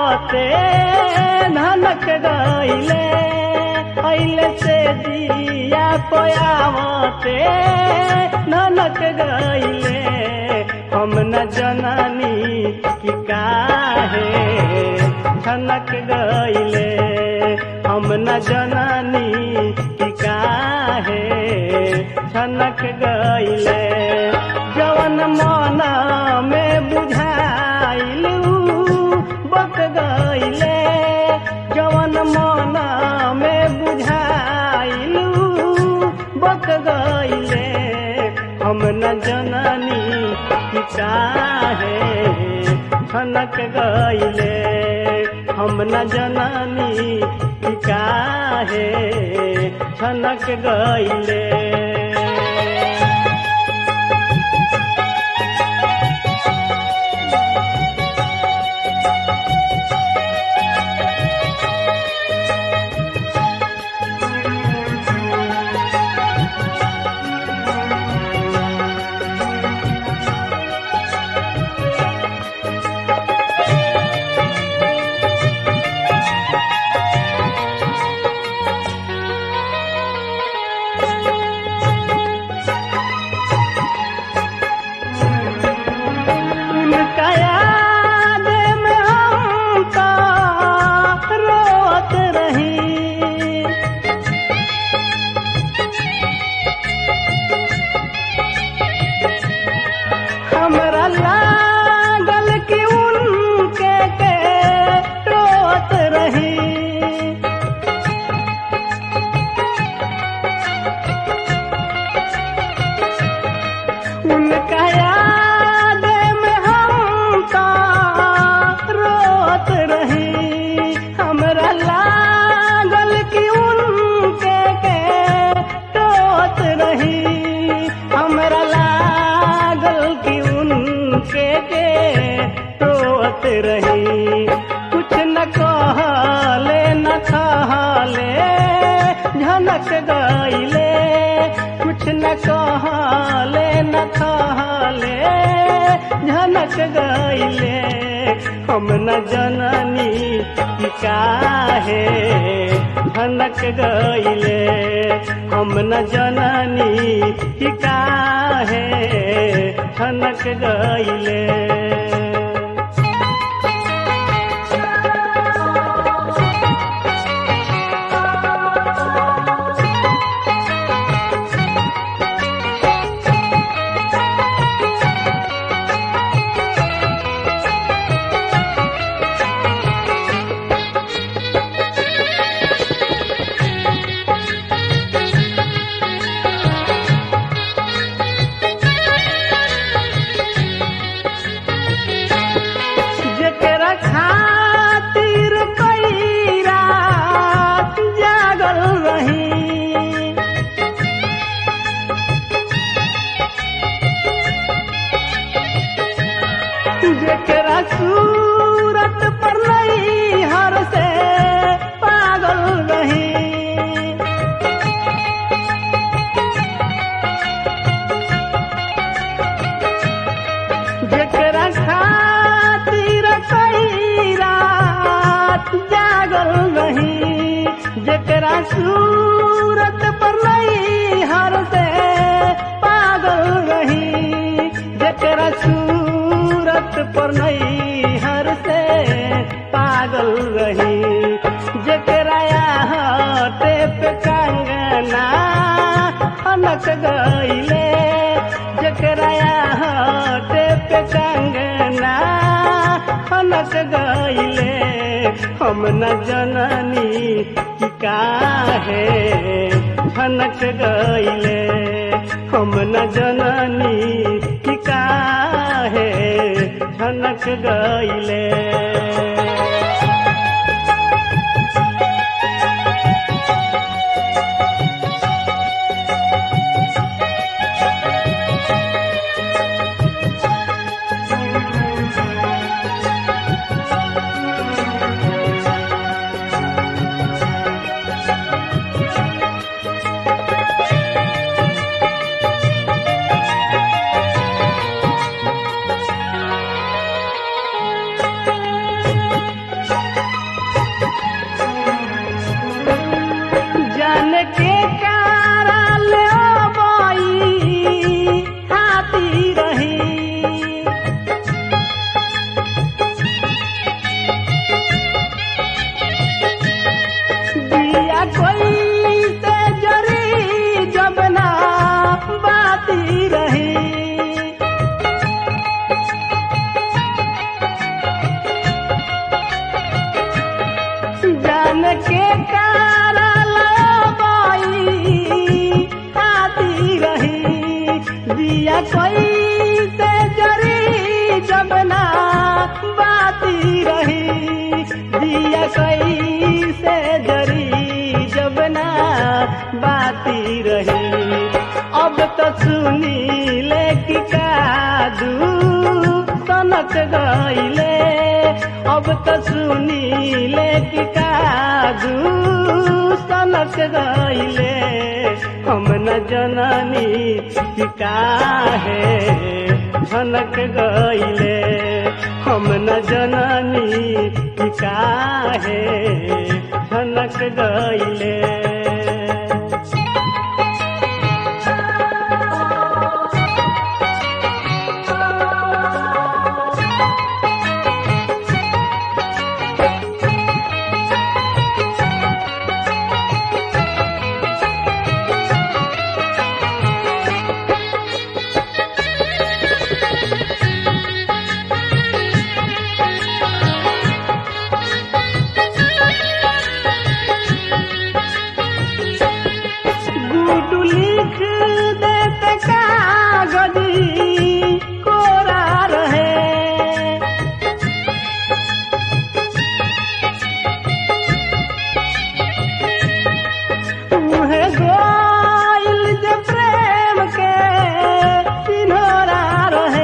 आवते धनक गईले अइले से दिया पोयावते धनक गईले हम न जननी कि काहे धनक गईले हम न जननी कि काहे छनक गईले जवन मन में बुझाइल बक गईले जवन मन में बुझाइल बक गईले हम न जननी कि काहे छनक गईले हम न जननी कि काहे छनक गईले उनका याद में हम तो रोत रही हमरा लागल कि उनके के रोत रही उनका याद में हम तो रोत रही हमरा लागल कि उनके के रोत रही हमरा लागल कि उनके के रोत रही कुछ न कहले न कहले झनक गईले कुछ न कहले न कहले झनक गईले हम न जननी कि काहे झनक गईले हम न जननी कि काहे झनक गईले जेकरा खातिर कई रात जागल रही जेकरा सूरत पर नहीं हर से पागल रही जेकरा खातिर कई रात जागल रही जेकरा सूरत पर नहीं हर से पागल रही जेकरा सूरत पर नहीं हर से पागल रही जेकरा हटे पे कंगना हनक गईले जेकरा हटे पे कंगना हनक गईले हम न जननी कि काहे हनक गईले हम न जननी कि काहे हनक गईले बाती रही अब तो सुनी ले कि कादू सनक गईले अब तो सुनी ले कि कादू सनक गईले हम न जननी कि काहे झनक गईले हम न जननी कि काहे झनक गईले गुडू लिख देते कागजी कोरा रहे उहे गोइल जे प्रेम के सिन्होरा रहे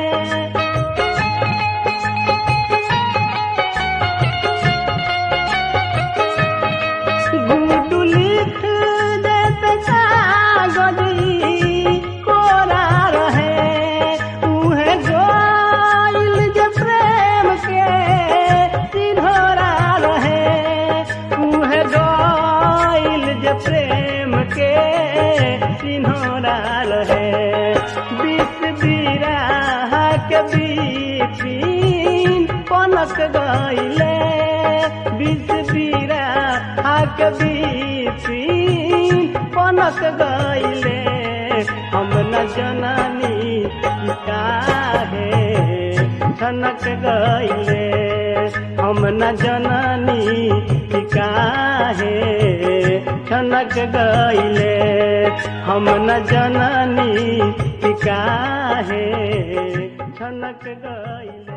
गुडू लिख देते कागजी कोरा रहे उहे गोइल जे प्रेम के सिन्होरा रहे उहे गोइल जे प्रेम के सिन्होरा रहे बीस बीरा के बीपिन पनक गईले बीस बीरा के बीपिन पनक गईले हम न जननी कि काहे छनक गईले हम न जननी कि काहे छनक गईले हम न जननी कि काहे छनक गईले